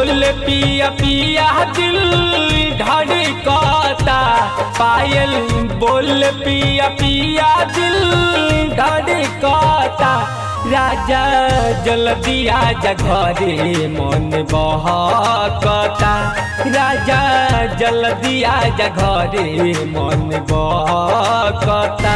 बोल पिया पिया दिल धड़कता पायल बोल पिया पिया दिल धड़कता राजा जल्दी आजा घरे मन बहकता राजा जल्दी आजा घरे मन बहकता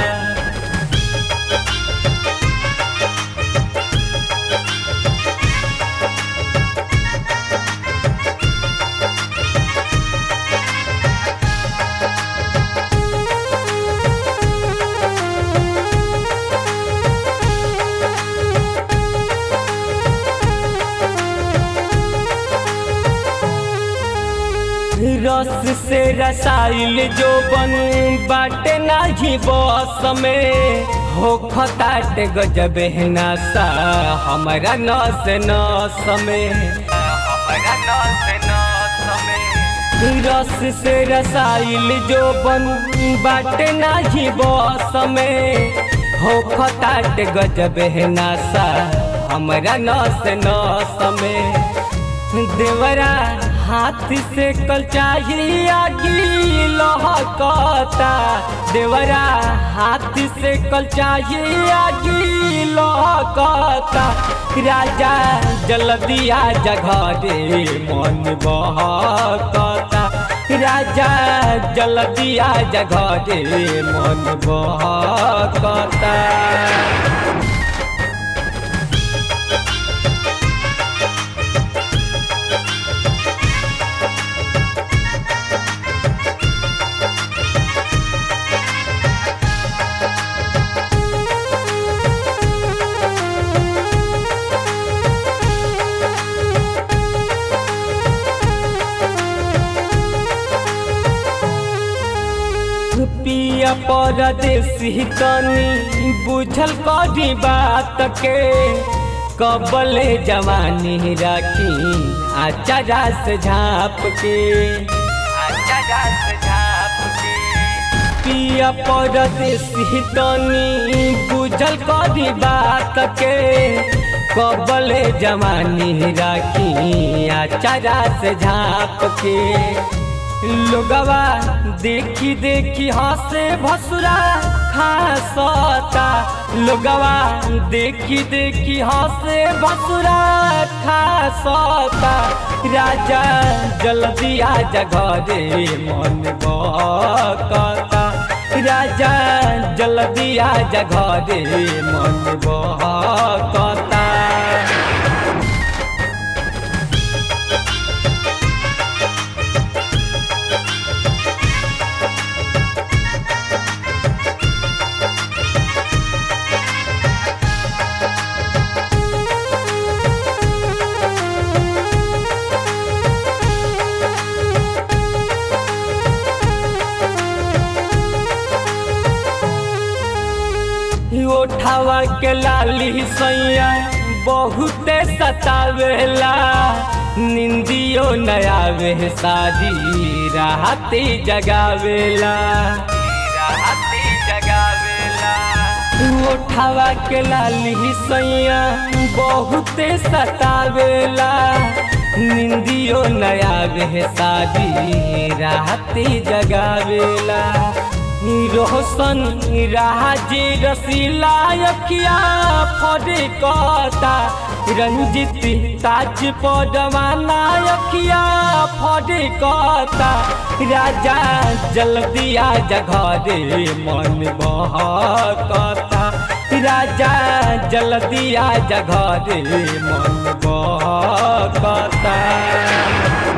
रस से रसाइल जो बन बाटे नाही बस में हो खताट गजब है नशा हमारा नस नस में हमारा नस नस में रस से रसाइल जो बन बाटे नाही बस में हो खताट गजब है नशा हमारा नस नस में देवरा हाथ से कल चाहिए आगी लहकता देवरा हाथ से कल चाहिए आगी लहकता राजा जल्दी आजा घरे मन बहकता राजा जल्दी आजा घरे मन बहकता पिया परदेसी तनी बुझल करी बात के कबले जवानी राखी आचारा से झाप के आचारा से झाप के पिया परदेसी तनी बुझल करी बात के कबले जवानी राखी आचारा से झाप के लोगवा देखी देखी हंसे भसुरा खासता लोगवा देखी देखी हंसे भसुरा खासता राजा जल्दी आजा घरे मन बहकता राजा जल्दी आजा घरे मन बहकता ओठावा के लाली सैया बहुते सतावेला निंदियो नयावे शादी राहते जगावेला राहते जगावेला ओठावा के लाली सैया बहुते सतावेला निंदियो नयावे शादी राहते जगावेला रोशन राजे रसीला अखिया फरे कता रंजित ताज पदवाना अखिया फरे कता राजा जल्दी आजा घरे मन बहकता राजा जल्दी आजा घरे मन बहकता